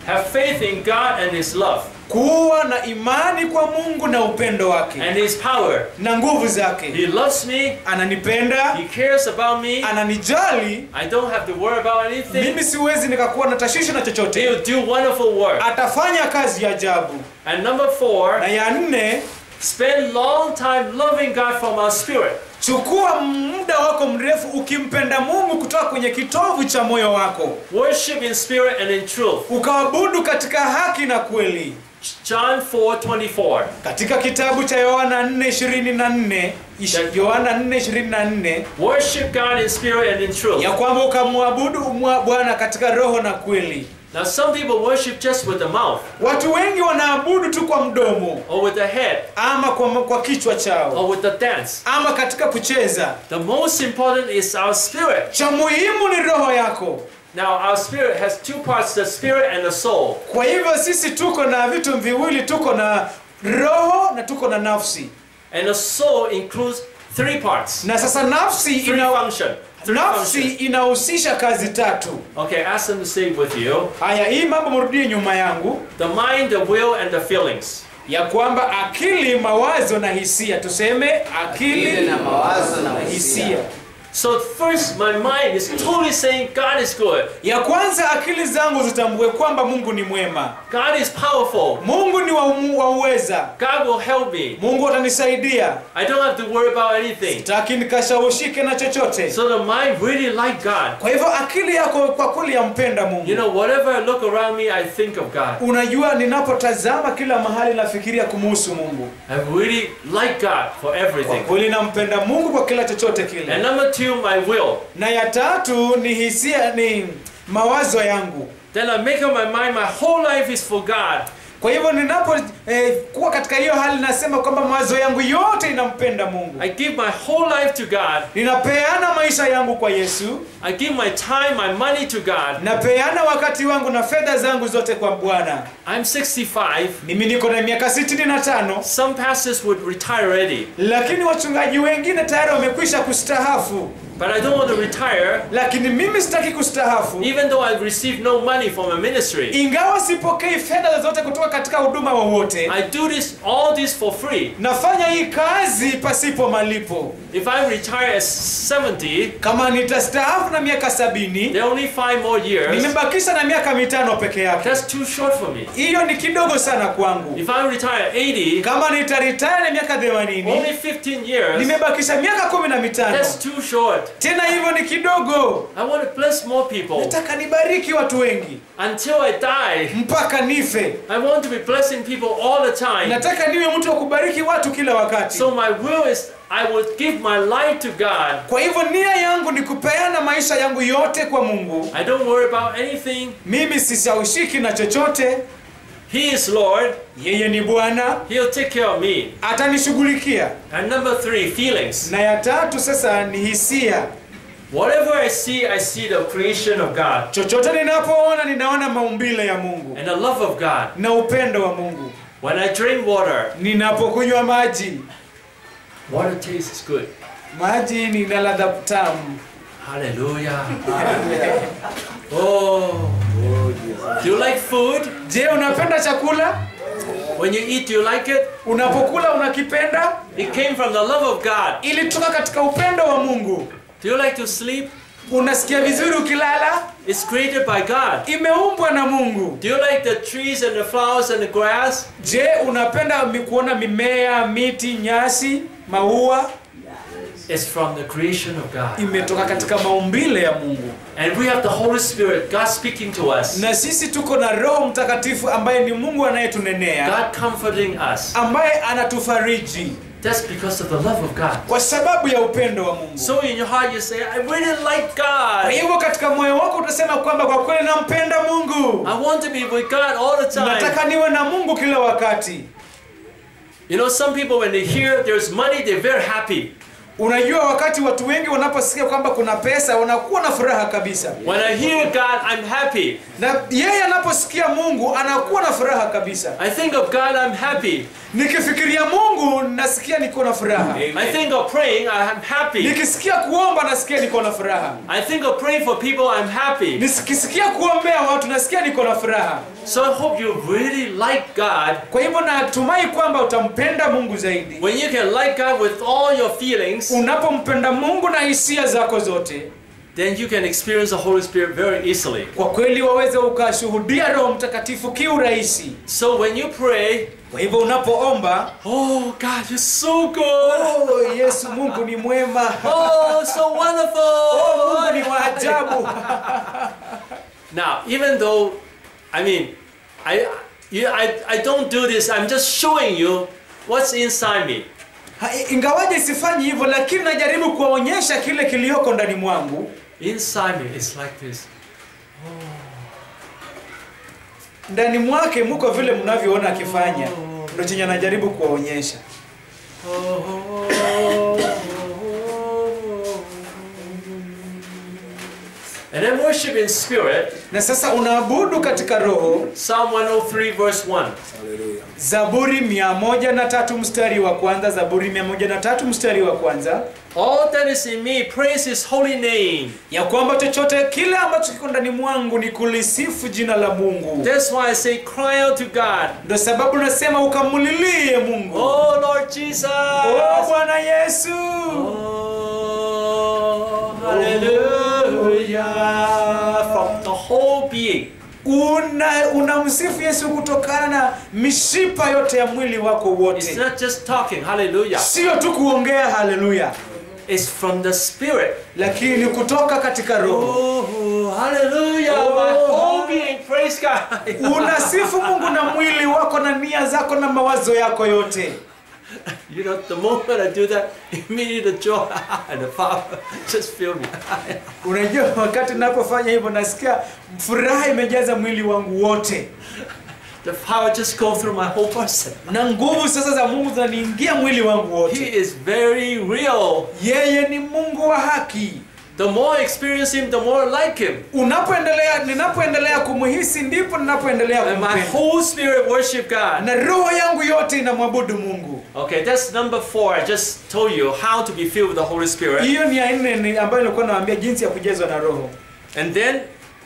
have faith in God and His love kuwa na imani kwa mungu na upendo wake and His power. na nguvu zake He loves me, ananipenda He cares about me. ananijali I don't have to worry about anything. mimi siwezi nikakuwa na tashwishi na chochote He'll do wonderful work. atafanya kazi ya ajabu And number four, na ya nne spend long time loving God from our spirit. chukua muda wako mrefu ukimpenda mungu kutoka kwenye kitovu cha moyo wako Worship in spirit and in truth. ukaabudu katika haki na kweli John 4:24. katika kitabu cha yohana 4:24 ish- yohana 4:24 Worship God in spirit and in truth. ya kwamba ukamwabudu mwa- bwana katika roho na kweli Now some people worship just with the mouth watu wengi wanaabudu tu kwa mdomo or with the head ama kwa, kwa kichwa chao or with the dance. ama katika kucheza The most important is our spirit. cha muhimu ni roho yako Now our spirit has two parts, the spirit and the soul. kwa hivyo sisi tuko na vitu viwili tuko na roho na tuko na nafsi And the soul includes three parts. na sasa nafsi Three ina, function. Three nafsi function. inahusisha kazi tatu Okay, ask them to say it with you. haya hii mambo mrudie nyuma yangu The mind, the will, and the feelings. ya kwamba akili mawazo na hisia tuseme akili Akili na mawazo na na hisia. hisia So first, my mind is totally saying God is good. ya kwanza akili zangu zitambue kwamba mungu ni mwema God is powerful. mungu ni wa, wa uweza God will help me. mungu atanisaidia I don't have to worry about anything. taki nikashawushike na chochote So the mind really like God. kwa hivyo akili yako kwa kweli yampenda mungu You know, whatever I look around me, I think of God. unajua ninapotazama kila mahali nafikiria kumuhusu mungu I really like God for kwa everything. kweli nampenda mungu kwa kila chochote And kile number two, my will. na ya tatu ni hisia ni mawazo yangu Then I make up my mind, my whole life is for God. kwa hivyo ninapo eh, kuwa katika hiyo hali nasema kwamba mawazo yangu yote inampenda mungu I give my whole life to God. ninapeana maisha yangu kwa yesu I give my time, my money to God. napeana wakati wangu na fedha zangu zote kwa bwana I'm 65. mimi niko na miaka 65 Some pastors would retire already, lakini wachungaji wengine tayari wamekwisha kustahafu but I don't want to retire, lakini mimi sitaki kustahafu even though I receive no money from a ministry. ingawa sipokei fedha zozote kutoka katika huduma wowote I do this all this for free. nafanya hii kazi pasipo malipo If I retire at 70, kama nitastaafu na miaka sabini there are only five more years. nimebakisha na miaka mitano peke yake That's too short for me. hiyo ni kidogo sana kwangu If I retire at 80, kama nitaritaya na miaka only 80 15 years. nimebakisha miaka kumi na mitano That's too short. tena hivyo ni kidogo I want to bless more people nataka nibariki watu wengi until I die. mpaka nife I want to be blessing people all the time. nataka niwe mtu wa kubariki watu kila wakati So my will is I will give my life to God. kwa hivyo nia yangu ni kupeana maisha yangu yote kwa mungu I don't worry about anything. mimi sisaushiki na chochote He is Lord. yeye ni bwana He'll take care of me. atanishughulikia And number three, feelings. na ya tatu sasa ni hisia Whatever I see, I see the creation of God chochote ninapoona ninaona maumbile ya mungu and the love of God. na upendo wa mungu When I drink water, ninapokunywa maji water tastes good. maji nina ladha tamu Hallelujah. Oh. Do you like food? je unapenda chakula When you eat, do you like it? unapokula unakipenda It came from the love of God. ilitoka katika upendo wa mungu Do you like to sleep? unasikia vizuri ukilala It's created by God. imeumbwa na mungu Do you like the trees and the flowers and the grass? je unapenda mi- kuona mimea miti nyasi maua It's from the creation of God. imetoka katika maumbile ya mungu And we have the Holy Spirit, God speaking to us, na sisi tuko na roho mtakatifu ambaye ni mungu anayetunenea God comforting us. ambaye anatufariji That's because of the love of God. kwa sababu ya upendo wa mungu So in your heart you say, I really like kwa God. hivyo katika moyo wako utasema kwamba kwa kweli nampenda mungu I want to be with God all the time. nataka niwe na mungu kila wakati You know, some people when they hear there's money, they're very happy. unajua wakati watu wengi wanaposikia kwamba kuna pesa wanakuwa na furaha kabisa When I hear God, I'm happy. na yeye anaposikia mungu anakuwa na furaha kabisa I think of God, I'm happy. nikifikiria mungu nasikia niko na furaha I think of praying, I'm happy. nikisikia kuomba nasikia niko na furaha I think of praying for people, I'm happy. nikisikia kuombea watu nasikia niko na furaha So I hope you really like God. kwa hivyo natumai kwamba utampenda mungu zaidi When you can like God with all your feelings, unapompenda mungu na hisia zako zote then you can experience the Holy Spirit very easily. kwa kweli waweze ukashuhudia roho mtakatifu kiurahisi So when you pray, kwa hivyo unapoomba oh God, you're so good. oh, yesu mungu ni mwema Oh, so oh, mungu ni wonderful. wa ajabu Now, even though, I mean, I, you, I, I don't do this, I'm just showing you what's inside me. Ha- ingawaje sifanyi hivyo lakini najaribu kuwaonyesha kile kiliyoko ndani mwangu Inside me, it's like this. ndani mwake muko vile mnavyoona akifanya ndo chenye anajaribu kuwaonyesha And then worship in spirit. na sasa unaabudu katika roho Psalm 103, verse 1. zaburi mia moja na tatu mstari wa kwanza zaburi mia moja na tatu mstari wa kwanza All that is in me, praise his holy name. ya kwamba chochote kile ambacho kiko ndani mwangu ni kulisifu jina la mungu That's why I say, cry out to God. ndo sababu nasema ukamulilie mungu Oh, Lord Jesus. oh, bwana yesu Oh, hallelujah. From the whole being. una unamsifu yesu kutokana na mishipa yote ya mwili wako It's wote not just talking, hallelujah. sio tu kuongea haleluya It's from the Spirit. lakini kutoka katika roho Oh, hallelujah. My whole being, praise God. unasifu mungu na mwili wako na nia zako na mawazo yako yote You know, the moment I do that, immediately the joy and the power just fill me. unajua wakati napofanya hivyo nasikia furaha imejaza mwili wangu wote The power just go through my whole person. na nguvu sasa za mungu zinaniingia mwili wangu He wote is very real. yeye ni mungu wa haki The more I experience Him, the more I like Him. unapoendelea ninapoendelea kumhisi ndipo ninapoendelea And my kumpenda whole spirit worship God. na roho yangu yote inamwabudu mungu Okay, that's number four. I just told you how to be filled with the Holy Spirit. hiyo ni ya nne ni ambayo nilikuwa nawaambia jinsi ya kujazwa na roho And then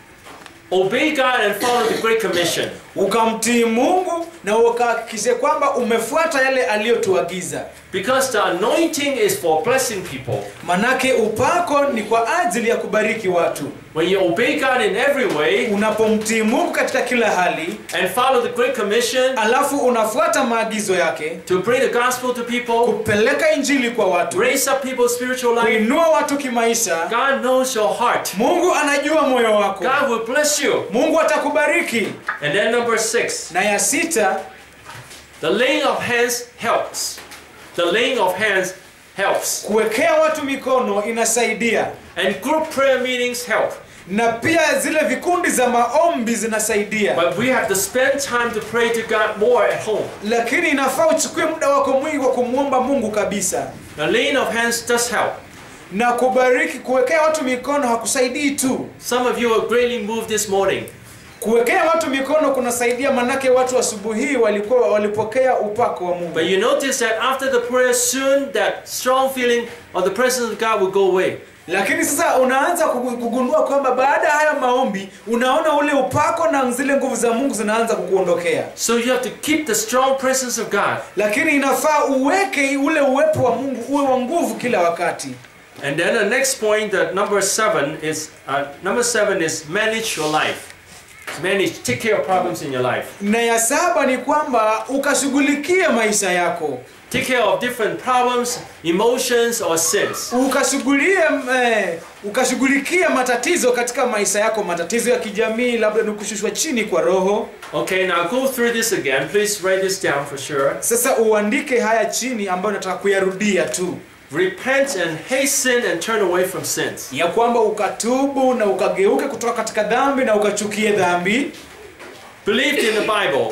obey God and follow the Great Commission. ukamtii mungu na ukahakikishe kwamba umefuata yale aliyotuagiza Because the anointing is for blessing people. manake upako ni kwa ajili ya kubariki watu When you obey God in every way unapomtii mungu katika kila hali and follow the Great Commission alafu unafuata maagizo yake to bring the gospel to people, kupeleka injili kwa watu raise up people's spiritual life, kuinua watu kimaisha God knows your heart. mungu anajua moyo wako God will bless you. mungu atakubariki And then number six, na ya sita the laying of hands helps. The laying of hands helps. kuwekea watu mikono inasaidia And group prayer meetings help. na pia zile vikundi za maombi zinasaidia But we have to spend time to pray to God more at home. lakini inafaa uchukue muda wako mwingi wa kumwomba mungu kabisa The laying of hands does help. na kubariki kuwekea watu mikono hakusaidii tu Some of you are greatly moved this morning. kuwekea watu mikono kunasaidia manake watu asubuhi hii walikuwa walipokea upako wa mungu But you notice that after the prayer, soon that strong feeling of the presence of God will go away. lakini sasa unaanza kugu- kugundua kwamba baada ya haya maombi unaona ule upako na zile nguvu za mungu zinaanza kukuondokea So you have to keep the strong presence of God. lakini inafaa uweke ule uwepo wa mungu uwe wa nguvu kila wakati And then the next point, that number seven is uh, number seven is manage your life. Manage, take care of problems in your life. na ya saba ni kwamba ukashughulikie maisha yako Take care of different problems, emotions, or sins. ukashughulie eh, ukashughulikia matatizo katika maisha yako matatizo ya kijamii labda ni kushushwa chini kwa roho Okay, now go through this again. Please write this down for sure. sasa uandike haya chini ambayo nataka kuyarudia tu Repent and hasten and turn away from sins. ya kwamba ukatubu na ukageuke kutoka katika dhambi na ukachukie dhambi Believed in the Bible.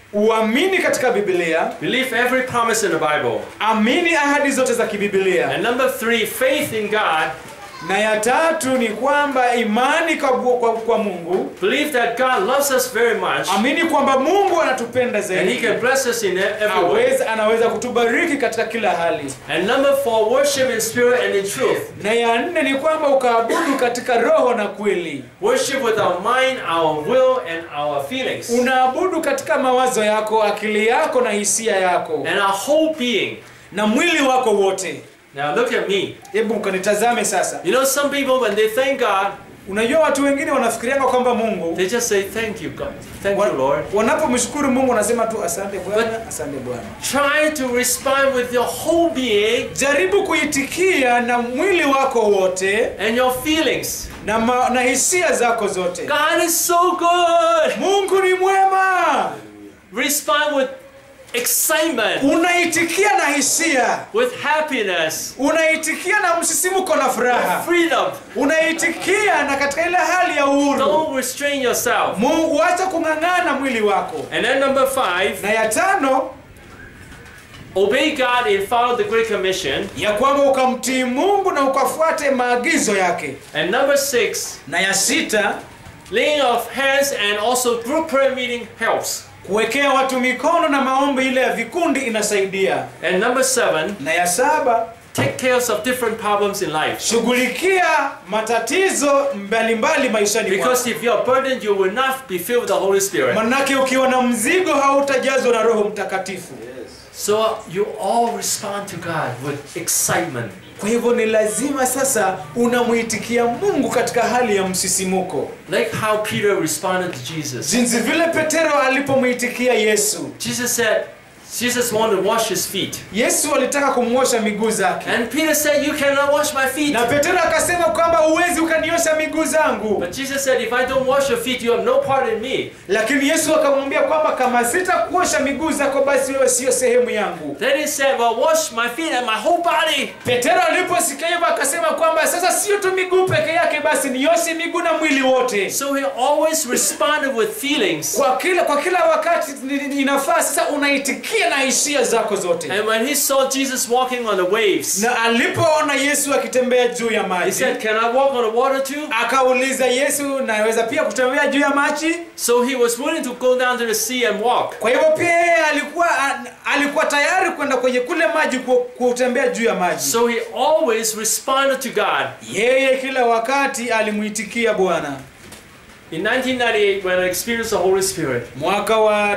uamini katika biblia Believe every promise in the Bible. amini ahadi zote za kibibilia And number three, faith in God. na ya tatu ni kwamba imani kwa, kwa, kwa mungu Believe that God loves us very much amini kwamba mungu anatupenda and He zaidi can bless us in every way. aweza, anaweza kutubariki katika kila hali And number four, worship in spirit and in truth. na ya nne ni kwamba ukaabudu katika roho na kweli Worship with our mind, our will, and our feelings. unaabudu katika mawazo yako akili yako na hisia yako And our whole being. na mwili wako wote Now look at me. hebu ukanitazame sasa You know, some people, when they thank God, unajua watu wengine wanafikirianga kwamba mungu they just say, Thank you, God. Thank wa- you, Lord. wanapomshukuru mungu wanasema tu asante bwana asante bwana Try to respond with your whole being jaribu kuitikia na mwili wako wote and your feelings. na, ma, na hisia zako zote God is so good. mungu ni mwema Respond with excitement, unaitikia na hisia with happiness, unaitikia na msisimuko na furaha freedom. unaitikia na katika ile hali ya uhuru Don't restrain yourself. mungu wacha kung'ang'ana mwili wako And then number five, na ya tano obey God and follow the Great Commission. ya kwamba ukamtii mungu na ukafuate maagizo yake And number six, na ya sita laying of hands and also group prayer meeting helps. kuwekea watu mikono na maombi ile ya vikundi inasaidia And number seven, na ya saba take care of different problems in life. shughulikia matatizo mbalimbali maishani mwako Because if you are burdened, you will not be filled with the Holy Spirit. manake ukiwa na mzigo hautajazwa na roho mtakatifu So you all respond to God with excitement. kwa hivyo ni lazima sasa unamwitikia mungu katika hali ya msisimuko Like how Peter responded to Jesus. jinsi vile petero alipomwitikia yesu Jesus said, Jesus wanted to wash his feet. yesu alitaka kumwosha miguu zake And Peter said, You cannot wash my feet. na petero akasema kwamba huwezi ukaniosha miguu zangu But Jesus said, If I don't wash your feet, you have no part in me. lakini yesu akamwambia kwamba kama sitakuosha miguu zako basi wewe siyo sehemu yangu Then he said, Well, wash my feet and my whole body. petero aliposikia hivyo akasema kwamba sasa sio tu miguu peke yake basi nioshe miguu na mwili wote So he always responded with feelings. kwa kila kwa kila wakati ni- ni- inafaa sasa unaitikia na hisia zako zote And when he saw Jesus walking on the waves, na alipoona yesu akitembea juu ya he maji said, Can I walk on the water too? akauliza yesu naweza pia kutembea juu ya maji So he was willing to go down to the sea and walk. kwa hivyo pia yeye alikuwa a- alikuwa tayari kwenda kwenye kule maji ku- kutembea juu ya maji So he always responded to God. yeye kila wakati alimwitikia bwana In 1998, when I experienced the Holy Spirit, mwaka wa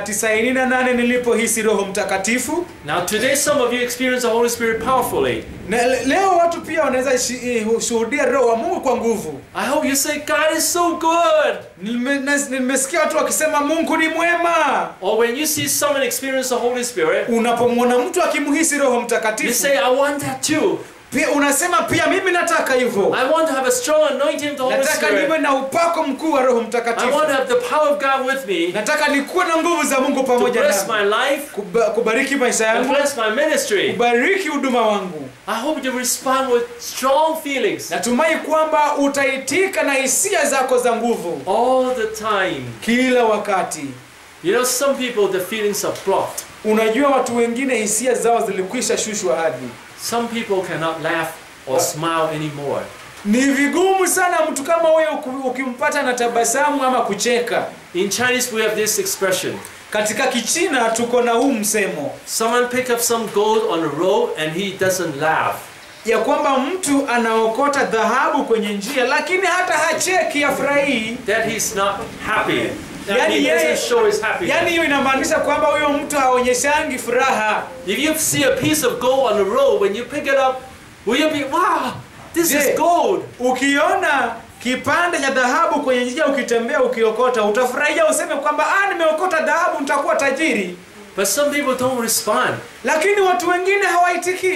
98 nilipohisi roho mtakatifu now today some of you experience the Holy Spirit powerfully. na le- leo watu pia wanaweza shi- eh, shuhudia roho wa mungu kwa nguvu I hope you say, God is so good. Nime- na- nimesikia watu wakisema mungu ni mwema Or when you see someone experience the Holy Spirit, unapomwona mtu akimhisi roho you mtakatifu say, I want that too. pia unasema pia mimi nataka hivyo I want to have a strong anointing of the Holy nataka niwe Spirit. na upako mkuu wa roho I mtakatifu want to have the power of God with me nataka nikuwe na nguvu za mungu to pamoja bless nami my life Kuba, kubariki maisha and yangu bless my ministry. kubariki huduma wangu I hope you respond with strong feelings natumai kwamba utaitika na hisia zako za nguvu all the time. kila wakati You know, some people, the feelings are blocked. unajua watu wengine hisia zao zilikwisha shushwa hadi Some people cannot laugh or smile anymore. ni vigumu sana mtu kama huyo uki- ukimpata na tabasamu ama kucheka In Chinese, we have this expression. katika kichina tuko na huu msemo Someone pick up some gold on the road and he doesn't laugh. ya kwamba mtu anaokota dhahabu kwenye njia lakini hata hacheki afurahii That he's not happy. That Yani he yeye- doesn't show his happiness. yaani hiyo inamaanisha kwamba huyo mtu haonyeshangi furaha If you see a piece of gold on the road, when you pick it up, will you be, wow, this Je, is gold? ukiona kipande cha dhahabu kwenye njia ukitembea ukiokota utafurahia useme kwamba ah nimeokota dhahabu nitakuwa tajiri But some people don't respond. lakini watu wengine hawaitikii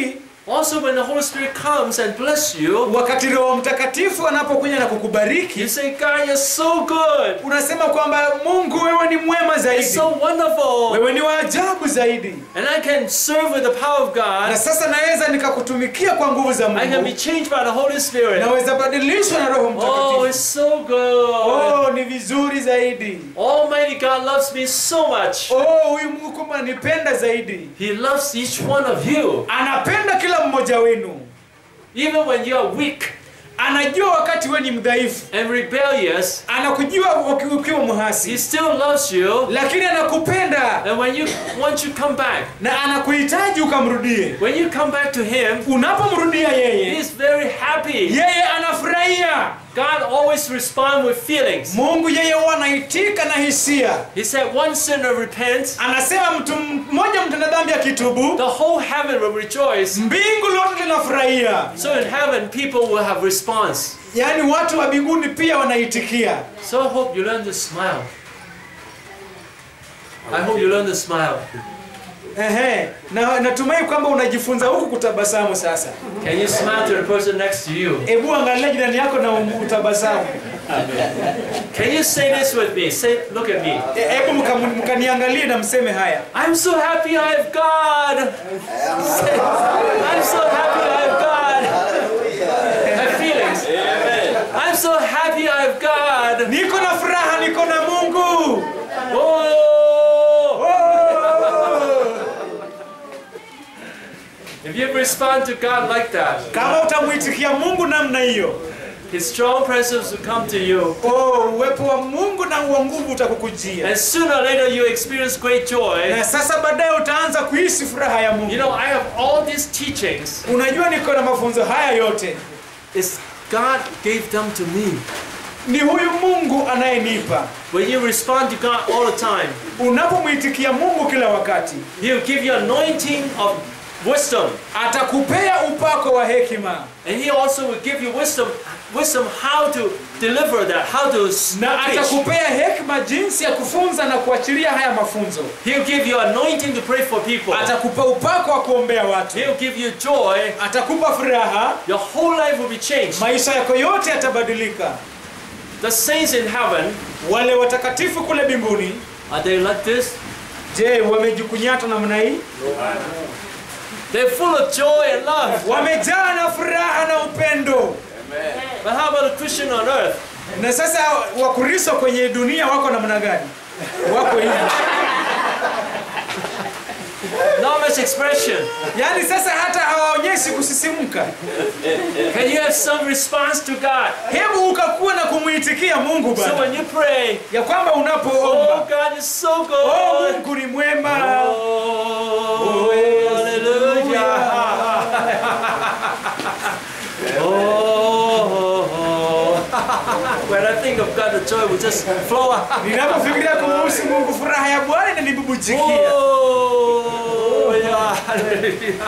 Also, when the Holy Spirit comes and bless you, wakati roho mtakatifu anapokuja na you kukubariki say, God, you're so good. unasema kwamba mungu wewe ni mwema It's zaidi so wonderful. wewe ni wa ajabu zaidi And I can serve with the power of na God. sasa naweza nikakutumikia kwa nguvu za I can be mungu changed by the Holy Spirit. naweza badilishwa na roho Oh, mtakatifu it's so good. oh ni vizuri zaidi Almighty God loves me so much. oh huyu mungu kumbe anipenda zaidi He loves each one of you. anapenda kila mmoja wenu Even when you are weak anajua wakati we ni mdhaifu and rebellious, anakujua uki- ukiwa He mhasi still loves you. lakini anakupenda And when you once you come back, na anakuhitaji ukamrudie when you come back to Him, unapomrudia yeye He's very happy. yeye anafurahia God always responds with feelings. mungu yeye huwa anaitika na hisia He said, one sinner repents, anasema mtu mmoja mtenda dhambi akitubu the whole heaven will rejoice. mbingu lote linafurahia So in heaven, people will have response. yaani watu wa mbinguni pia wanaitikia So I hope you learn to smile. I hope you learn to smile. Ehe. na natumai kwamba unajifunza huku kutabasamu sasa Can you smile to the person next to you? hebu angalia jirani yako na utabasamu Can you say this with me? Say, look at me. E- hebu mka- mkaniangalie na mseme haya I'm so happy I have God. Say, I'm so happy I have God. Have feelings. I'm so happy I have God. niko na furaha niko na mungu Oh! oh! If you respond to God like that, kama utamwitikia mungu namna hiyo His strong presence will come to you. oh, uwepo wa mungu na wa nguvu utakukujia And sooner or later you experience great joy. na sasa baadaye utaanza kuhisi furaha ya You mungu know, I have all these teachings. unajua niko na mafunzo haya yote It's God gave them to me. ni huyu mungu anayenipa When you respond to God all the time, unapomwitikia mungu kila wakati He'll give you anointing of wisdom. atakupea upako wa hekima And He also will give you wisdom, wisdom how to deliver that, how to s- na preach. atakupea hekima jinsi ya kufunza na kuachilia haya mafunzo He'll give you anointing to pray for people. atakupa upako wa kuombea watu He'll give you joy. atakupa furaha Your whole life will be changed. maisha yako yote yatabadilika The saints in heaven, wale watakatifu kule mbinguni are they like this? je wamejikunyata namna hii They're full of joy and love. wamejaa na furaha na upendo But how about a Christian on earth? na sasa wakristo kwenye dunia wako namna gani wako hivi Not much expression. yaani sasa hata hawaonyeshi kusisimka Can you have some response to God? hebu ukakuwa na kumwitikia mungu So bana when you pray, ya kwamba oh, unapoomba God is so oh, good. mungu ni mwema Oh, hallelujah. Oh, when I think of God, the joy will just flow out. ninapofikiria kumuhusu mungu furaha ya bwana inanibubujikia Oh, yeah, hallelujah.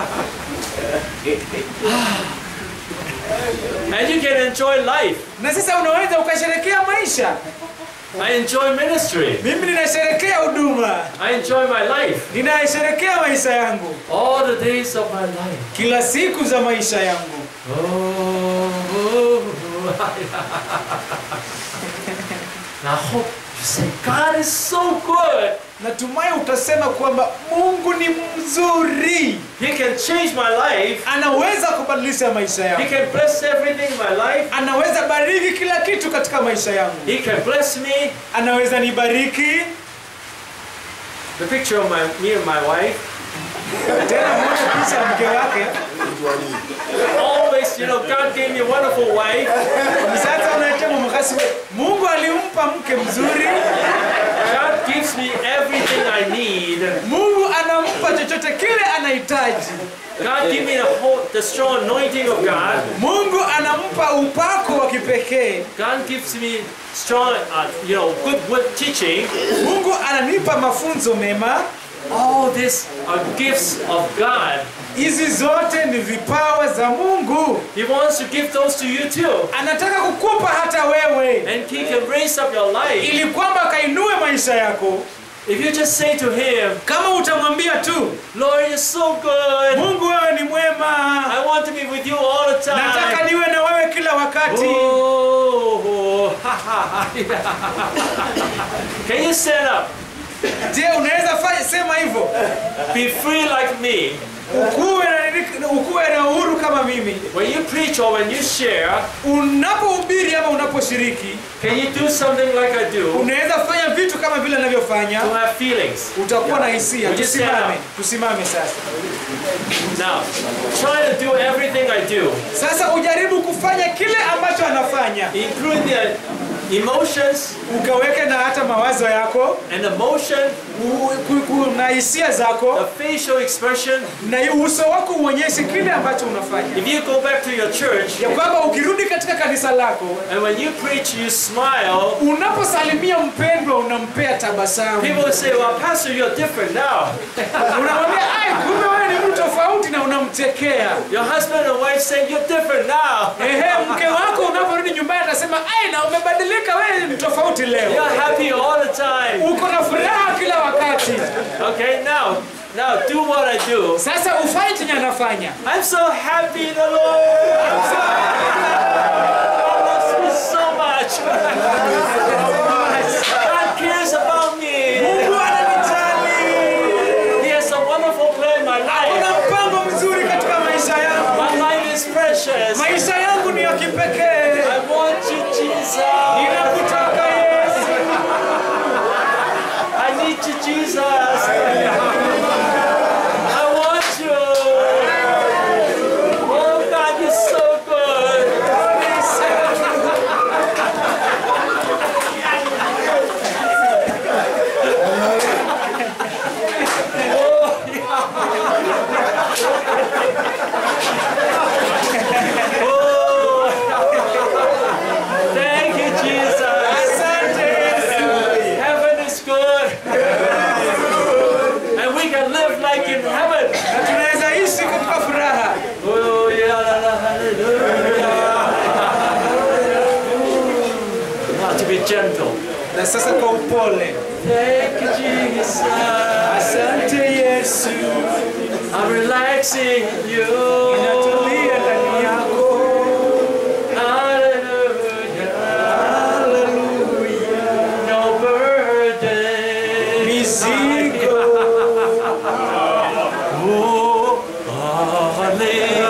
And you can enjoy life. na sasa unaweza ukasherekea maisha I enjoy ministry. mimi ninasherekea huduma I enjoy my life. ninasherekea maisha yangu All the days of my life. kila siku za maisha yangu Oh, now I hope you say, God is so good. natumai utasema kwamba mungu ni mzuri He can change my life. anaweza kubadilisha maisha He yangu can bless everything in my life. anaweza bariki kila kitu katika maisha yangu He can bless me. anaweza nibariki The picture of my me and my wife. tena mwone picha ya mke wake Always, you know, God gave me a wonderful wife. sasa unachema mkasi we mungu alimpa mke mzuri God gives me everything I need. mungu anampa chochote kile anahitaji God give me the whole, the strong anointing of God. mungu anampa upako wa kipekee God gives me strong, uh, you know, good, good teaching. mungu ananipa mafunzo mema All these are gifts of God. hizi zote ni vipawa za mungu He wants to give those to you too. anataka kukupa hata wewe And He can raise up your life ili kwamba akainue maisha yako If you just say to him, kama utamwambia tu Lord, you're so good. mungu wewe ni mwema I want to be with you all the nataka time. niwe na wewe kila wakati Oh, ha, ha, ha. Can you stand up? je unaweza fanya sema hivyo Be free like me. ukuwe na, ukuwe na uhuru kama mimi When you preach or when you share, unapohubiri ama unaposhiriki can you do something like I do unaweza fanya vitu kama vile navyofanya to have feelings? utakuwa na hisia Would you stand tusimame up? tusimame sasa Now, try to do everything I do, sasa ujaribu kufanya kile ambacho anafanya including the emotions ukaweke na hata mawazo yako and emotion, u- ku- ku- na hisia zako the facial expression. na uso wako uonyeshe kile ambacho unafanya If you go back to your church ya kwamba ukirudi katika kanisa lako and when you preach, you smile, unaposalimia mpendwa unampea tabasamu people say, Well, Pastor, you're different now. unamwambia ai kumbe wewe ni mtu tofauti na unamchekea Your husband and wife say, You're different now. ehe mke wako unaporudi nyumbani atasema ai na umebadilika wewe ni tofauti leo You're happy all the time. uko na furaha kila wakati Okay, now, now do what I do. sasa ufanye chenye anafanya I'm so happy in the Lord. I'm so God loves me so much. God cares about me. mungu ananijali He has a wonderful plan in my una life. mpango mzuri katika maisha yangu My life is precious. maisha yangu ni ya kipekee I want you, Jesus. ninakutaka yesu I need you, Jesus. I want you. Oh God, you're so good. Oh. Thank you, Jesus. asante yesu Heaven is good. And we can live like in heaven. na tunaweza ishi katika furaha Oh, yeah, la, la, hallelujah. Now to be gentle. na sasa kwa upole Thank you, Jesus. asante yesu I'm relaxing in you. inatulia ndani yako Hallelujah. No burden. mizigo Oh, hallelujah.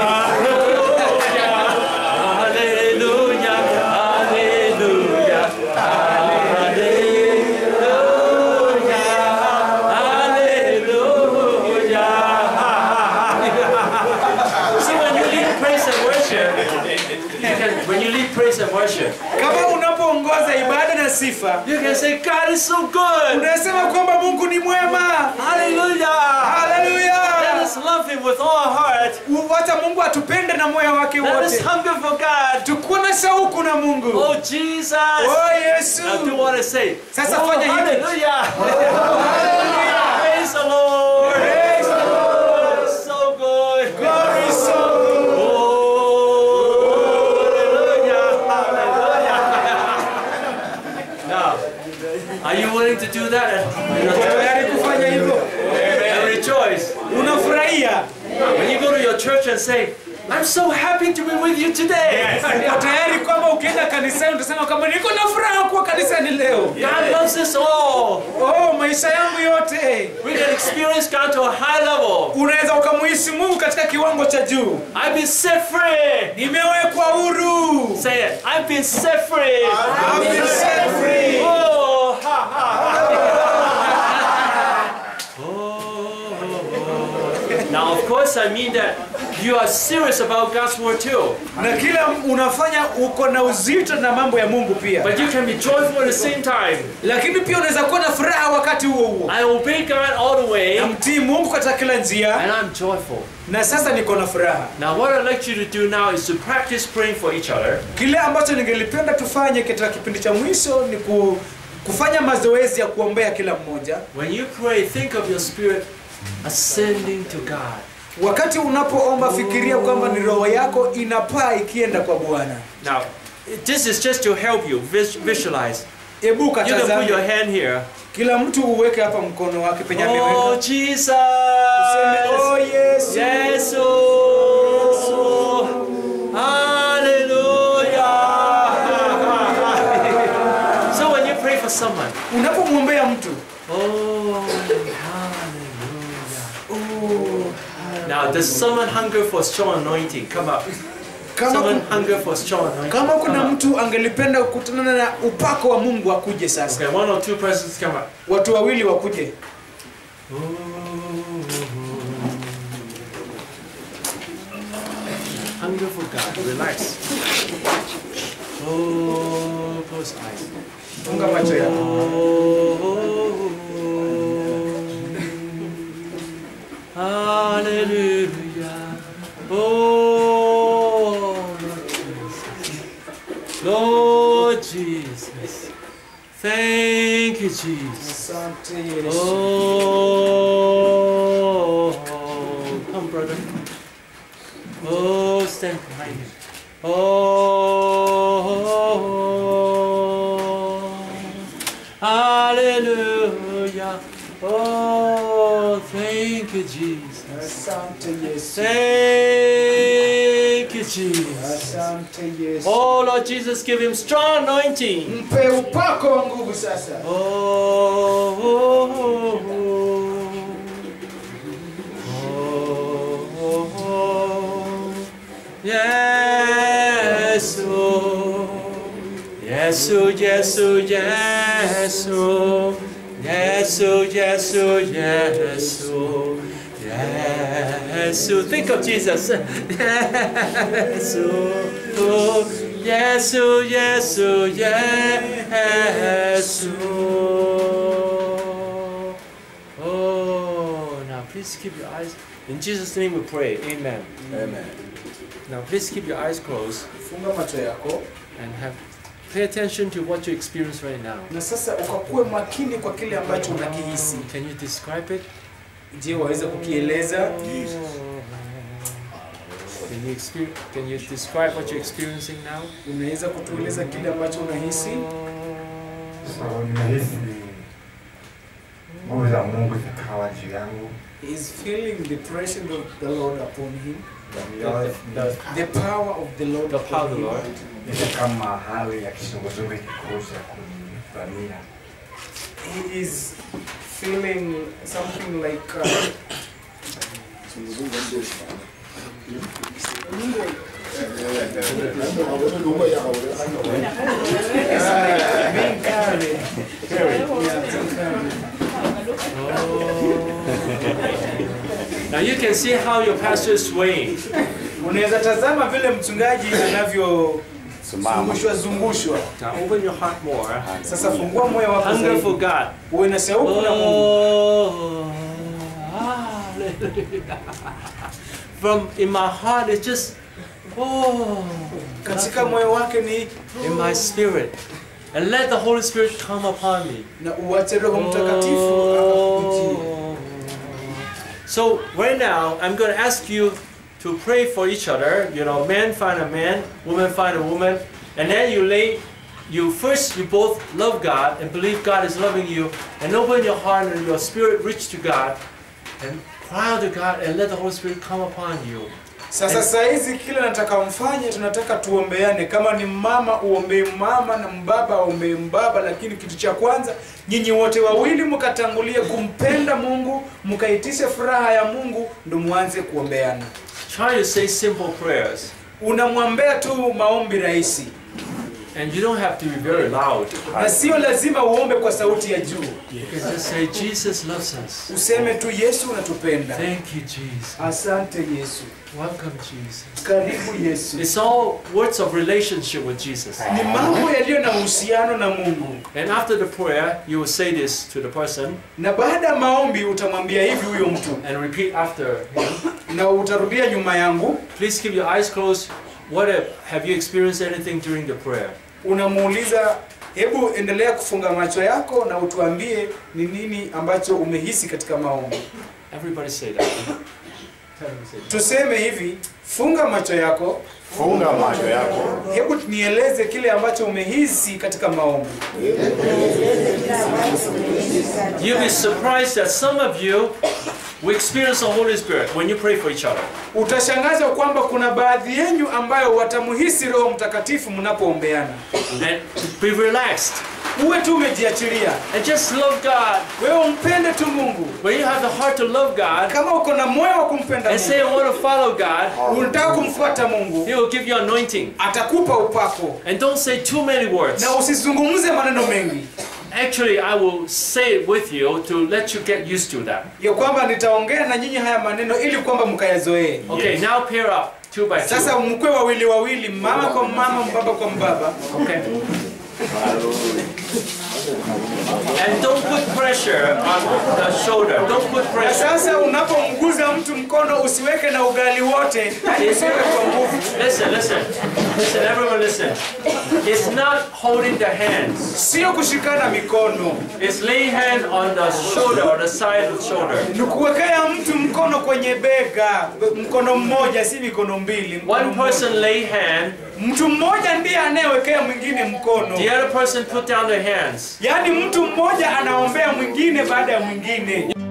Hallelujah. Hallelujah. Hallelujah. See, when you lead praise and worship, you can, when you lead praise and worship, kama unapoongoza ibada na sifa you can say, God is so good. unasema kwamba mungu ni mwema Hallelujah. Let haleluya us love Him with all our heart. wacha mungu atupende na moyo wake Let us wote hunger for God. tukuwa na shauku na mungu Oh, Jesus. oh yesu Now do what I say. Sasa oh, fanya hivi. hallelujah. hallelujah. Praise the Lord. Praise the Lord. So good. God is so good. Oh, hallelujah. Hallelujah. Now, are you willing to do that? Uko tayari kufanya hivyo And rejoice. unafurahia When you go to your church and say, I'm so happy to be with you today. uko tayari kwamba ukienda kanisani utasema kwamba niko na furaha kuwa kanisani leo God loves us all. oh maisha yangu yote We can experience God to a high level. unaweza ukamuhisi mungu katika kiwango cha juu I've been set free. nimewekwa huru Say it. I've been set free. I've been set free. Oh, ha, ha, ha. Oh. Now, of course, I mean that you are serious about God's word too. na kila unafanya uko na uzito na mambo ya mungu pia But you can be joyful at the same time. lakini pia unaweza kuwa na furaha wakati huo huo I obey God all the way, namtii mungu katika kila njia and I'm joyful. na sasa niko na furaha Now, what I'd like you to do now is to practice praying for each other. kile ambacho ningelipenda tufanye katika kipindi cha mwisho ni ku, kufanya mazoezi ya kuombea kila mmoja When you pray, think of your spirit ascending to God. wakati unapoomba fikiria kwamba ni roho yako inapaa ikienda kwa bwana Now, this is just to help you vis- visualize. hebu You can put your ukatazame hand here. kila mtu uweke hapa mkono wake penye Oh, ameweka Jesus. Useme, oh yesu Yes, oh. Hallelujah. so when you pray for someone, unapomwombea mtu oh, hallelujah. Now, does someone hunger for strong anointing? Come up. kama, Someone ku- hunger for strong anointing. kama kuna Come up. mtu angelipenda kukutana na upako wa mungu akuje sasa Okay, one or two persons come up. watu wawili wakuje Hunger for God. Relax. Oh, close eyes. funga macho yako Hallelujah. Oh, Lord Jesus. Lord Jesus. Thank you, Jesus. asante yesu Oh, come, brother. Oh, stand behind him. Oh, hallelujah. Oh, thank you, Jesus. asante yesu Thank you, Jesus. asante yesu Oh, Lord Jesus, give him strong anointing. mpe upako wa nguvu sasa Oh, oh, oh, oh, oh, yes, oh, yes, oh, yes, oh, yes, oh, yes, oh, yes, oh, yes, oh, yes, oh. Think of Jesus. Yes, oh, oh, yes, oh, yes, oh, yes, oh. Oh, now please keep your eyes. In Jesus' name we pray. Amen. Amen. Now please keep your eyes closed funga macho yako and have pay attention to what you experience right now. na sasa ukakuwe makini kwa kile ambacho unakihisi Can you describe it? je waweza kukieleza Can you experience, Can you describe what you're experiencing now? unaweza kutueleza kile ambacho unahisi So, nimehisi nguvu za Mungu zikawa juu yangu. He is feeling the presence of the Lord upon him The- the power of the Lord The power of the upon him. Lord. Ile kama hali ya kizunguzungu ikikuja kunivamia. he is feeling something like uh, being carried. Now you can see how your pastor is swaying. unaweza tazama vile mchungaji anavyozungushwa zungushwa Now open your heart more. sasa fungua moyo wako Hunger zaidi for God. uwe na shauku na Mungu Oh, hallelujah. From in my heart, it's just, oh, katika moyo wake ni in my spirit. And let the Holy Spirit come upon me. na uache roho mtakatifu akakujie. Oh. So right now, I'm going to ask you to pray for each other. You know, man find a man, woman find a woman, and then you lay. You first, you both love God and believe God is loving you, and open your heart and your spirit reach to God, and cry out to God, and let the Holy Spirit come upon you. Sasa saa hizi kile nataka mfanye, tunataka tuombeane. Kama ni mama uombee mama na mbaba aombee mbaba, lakini kitu cha kwanza nyinyi wote wawili mkatangulie kumpenda Mungu, mkaitishe furaha ya Mungu, ndo mwanze kuombeana. Try to say simple prayers, Unamwombea tu maombi rahisi, and you don't have to be very loud. na sio lazima uombe kwa sauti ya juu. You can just say, Jesus loves us. Useme tu Yesu unatupenda. Thank you, Jesus. Asante Yesu, Welcome, Jesus. karibu Yesu. It's all words of relationship with Jesus. Ni mambo yaliyo na uhusiano na Mungu, And after the prayer, you will say this to the person na baada ya maombi utamwambia hivi huyo mtu, and repeat after him. na utarudia nyuma yangu Please keep your eyes closed. What have, have you experienced anything during the prayer? unamuuliza hebu endelea kufunga macho yako na utuambie ni nini ambacho umehisi katika maombi Everybody say that. tuseme hivi funga macho yako Funga macho yako. hebu nieleze kile ambacho umehisi katika maombi You'll be surprised that some of you will experience the Holy Spirit when you pray for each other. utashangaza kwamba kuna baadhi yenyu ambayo watamuhisi roho mtakatifu mnapoombeana And be relaxed. uwe tu umejiachilia And just love God. wewe umpende tu mungu When you have the heart to love God kama uko na moyo wa kumpenda and say, I mungu want to follow God, unataka kumfuata mungu He will give you anointing. atakupa upako And don't say too many words. na usizungumze maneno mengi Actually, I will say it with you to let you get used to that. ya kwamba nitaongea na nyinyi haya maneno ili kwamba mkayazoee Okay, now pair up, two by two. sasa mkwe wawili wawili mama kwa mama mbaba kwa mbaba Okay. And don't put pressure on the shoulder. Don't put na pressure. sasa unapomguza mtu mkono usiweke na ugali wote usiweke kwa nguvu Listen, listen. Listen, everyone listen. It's not holding the hands. sio kushikana mikono It's laying hand on the shoulder or the side of the shoulder. ni kuwekea mtu mkono kwenye bega mkono mmoja si mikono mbili mkono One mmoja. person lay hand, mtu mmoja ndiye anayewekea mwingine mkono the other person put down their hands. yaani mtu mmoja anaombea mwingine baada ya mwingine